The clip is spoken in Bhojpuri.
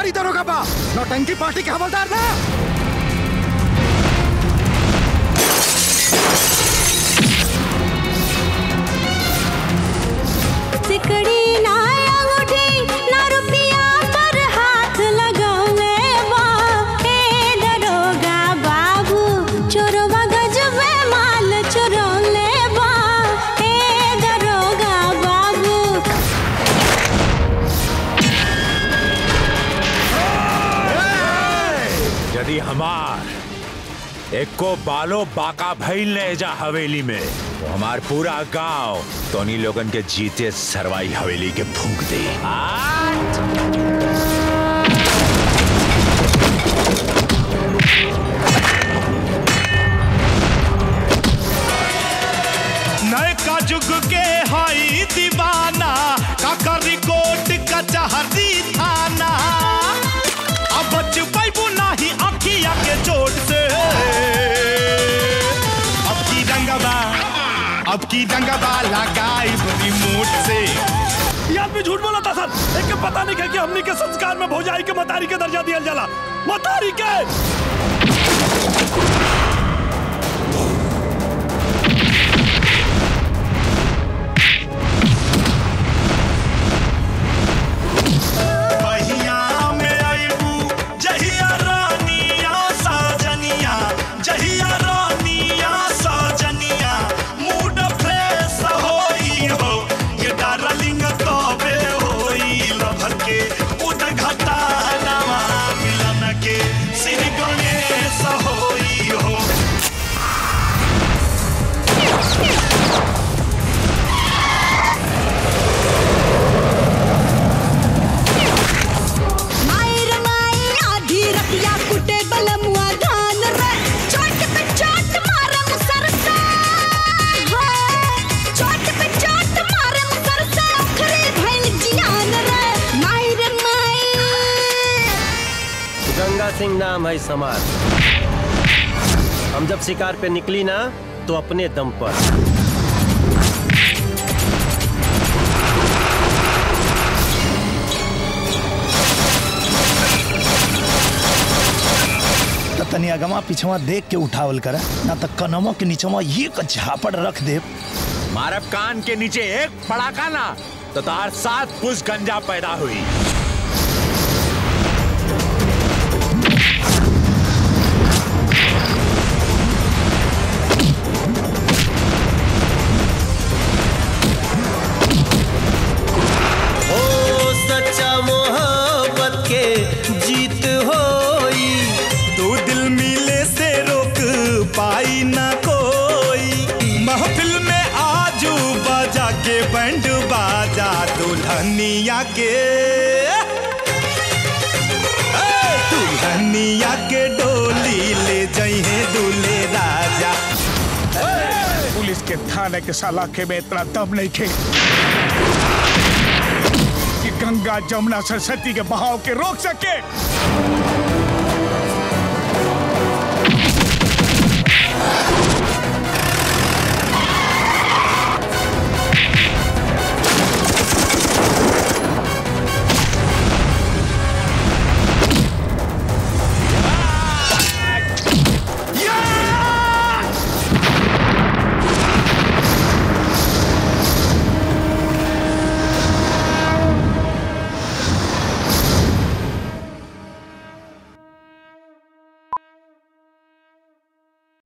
सरकारी दरोगा बा नौटंकी पार्टी के हवलदार ना सिकड़ी ना अंगूठी ना रुपया पर हाथ लगावे बा ए दरोगा बाबू चोरवा गजबे माल चुरौले बा ए दरोगा बाबू यदि हमार एको बालो बाका भइल ने जा हवेली में तो हमार पूरा गांव तोनी लोगन के जीते सरवाई हवेली के फूंक दे नए का जुग के हाई दीवाना काका रिकॉर्ड कचहरी थाना अब बच पैबू नाही अखिया के चोट से अब की रंगवा अब की रंगवा लगाई रिमोट से ये आदमी झूठ बोला था सर एक के पता नहीं है कि हमनी के संस्कार में भौजाई के मतारी के दर्जा दिया जाला मतारी के बहिया में आईबू जहिया रानिया साजनिया जहिया रानिया साजनिया मूड फ्रेश होई हो ये डार्लिंग तबे होई लभर के उद घटा नवा मिलन के श्री गणेश होई हो मायर माई आधी रतिया कुटे बलमुआ धान रे चोट पे चोट मारे मुसर से हाय चोट पे चोट मारे मुसर से अखरे भैन जियान रे मायर माई गंगा सिंह नाम है समाज हम जब शिकार पे निकली ना तो अपने दम पर तो तनी अगवा पिछवा देख के उठावल कर ना तो कनमो के नीचवा ये क झापड़ रख दे मारब कान के नीचे एक पड़ाका ना तो तार सात पुष गंजा पैदा हुई ओ सच्चा मोहब्बत के जीत होई तू दिल मिले से रोक पाई ना कोई महफिल में आजू बाजा के बैंड बाजा दुल्हनिया के ए, दुल्हनिया के डोली ले जइहे दूल्हे राजा पुलिस के थाने के सलाखे में इतना दम नहीं खे कि गंगा जमुना सरस्वती के बहाव के रोक सके